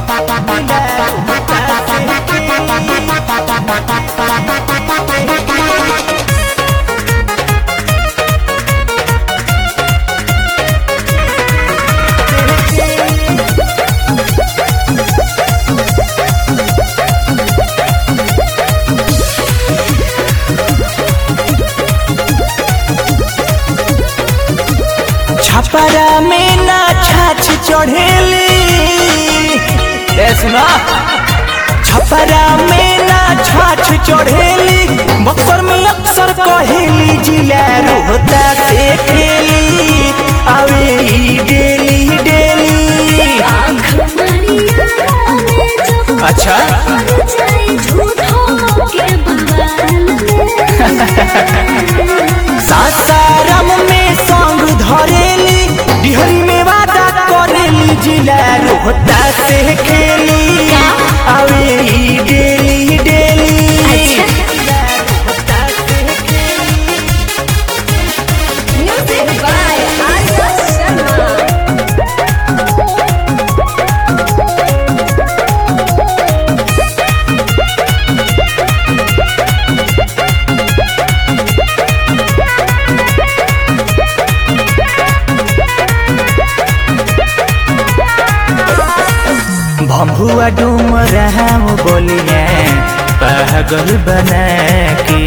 छपरा में ना छाछ चढ़ेली ए सुना छपरा में ना छाछ चढ़ेली बक्सर में अक्सर कहेली जिला रोहता से खेली आवे ई डेली डेली अच्छा सासाराम में संग धरेली डिहरी में वादा करेली जिला रोहता से खेली आवे ई डेली डेली जिला रोहता से खेली भम्बुआ डूम राम बोलिए पागल बना के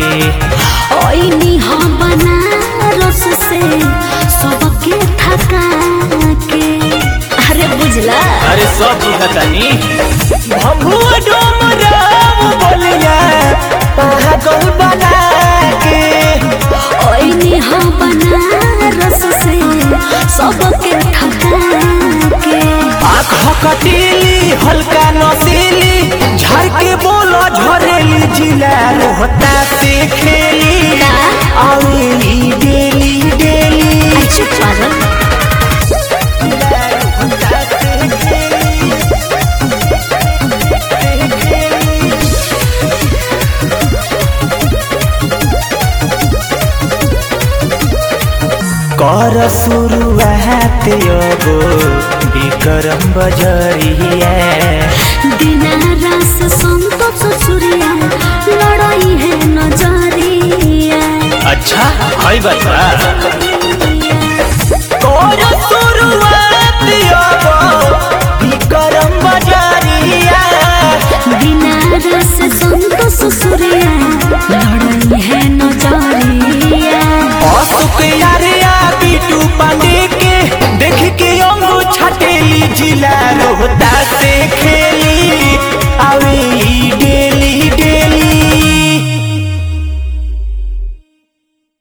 सबके थका के अरे बुझला अरे सब बुझतानी भम्बुआ डूम राम बोलिए पागल बना के ओइनी हम बनारस से सबके ठका के आँख कटीली हल्का नसीली झर के बोलो झरेली जिला रोहता से खेली आवेली डेली डेली अच्छा पागल जिला रोहता से खेली कर शुरुआत योगो विक्रम बजरिया दिनारस संतोष सूर्या लड़ाई है नजरिया अच्छा हई बता कर शुरुआत योगो विक्रम बजरिया दिनारस संतोष सूर्या लड़ाई है नजरिया अशोक यारिया बीटू पांडे के देख के अंगू छटेली जिला रोहता से